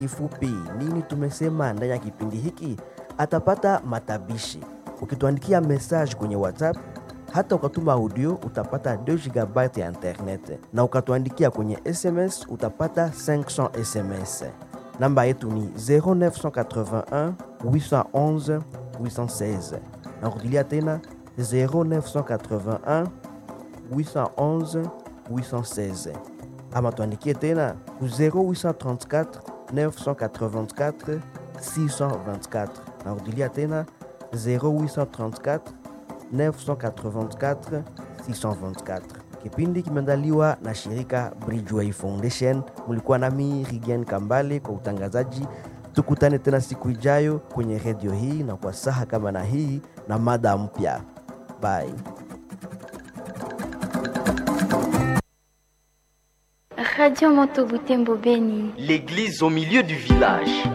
Kifupi, nini tumesema ndani ya kipindi hiki? Atapata matabishi. Ukituandikia message kwenye WhatsApp hata ukatuma audio utapata 2 GB ya internet, na ukatuandikia kwenye SMS utapata 500 SMS. Namba yetu ni 0981 811 816. Narudilia tena 0981 811 816 ama tuandikie tena ku 0834 984 624 narudilia tena 0834 984 624 kipindi kimeandaliwa na shirika Bridgeway Foundation mulikuwa nami Rigen Kambale kwa utangazaji tukutane tena siku ijayo kwenye redio hii na kwa saha kama na hii na mada mpya bye Radio Moto Butembo Beni. L'église au milieu du village.